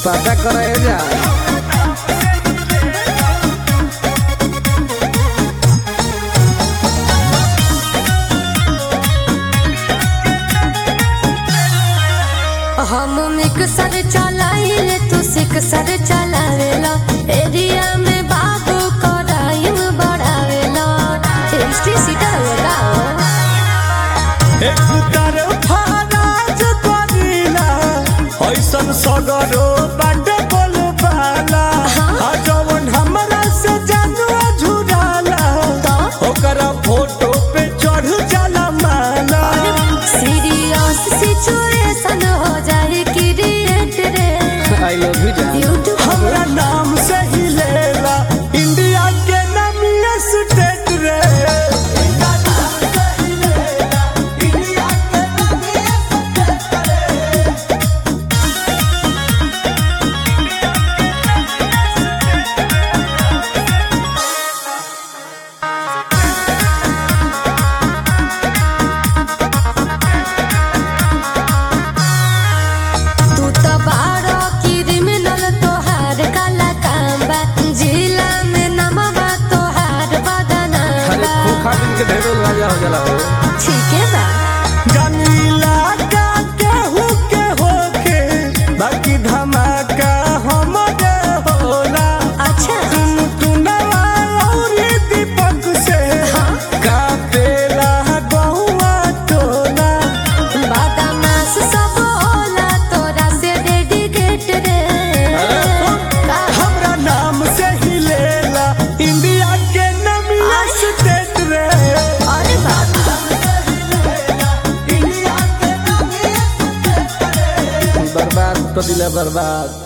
पता करे जा हम मिक्सर चलाइले तू सिक्सर चलावेला एरिया में बाबू कराइम बढ़ावेला हिस्ट्री सीटर होगा एक तरफा राज करीला ऐसन सगरो बाट बोलबाला आ जवन हमरा से जानुआ झुराला ओकरा फोटो पे चढ़ जाला माला सीरियस सिचुएशन हो जाए क्रिएट रे आई लव यू जान यूट्यूब हमरा नाम से ही लेला इंडिया के नामिया स्टेट रे तू तो बारो क्रिमिनल तोहार काला काम बा जिला में नमवा तोहार बदनाम अरे बा खोखा दिन के ढेरों राजा हो जाला हो ठीक है बा गनीला का केहू के होके बाकी धमाका हमरे होला अच्छा तुम टुनवा और दीपक से कापेला गौवा टोला बदमाश सब होला तोरा से डेडिकेट रे का? हमरा नाम से ही लेला इंडिया के नमिया स्टेट रे अरे बाप बर्बाद कर दिला बर्बाद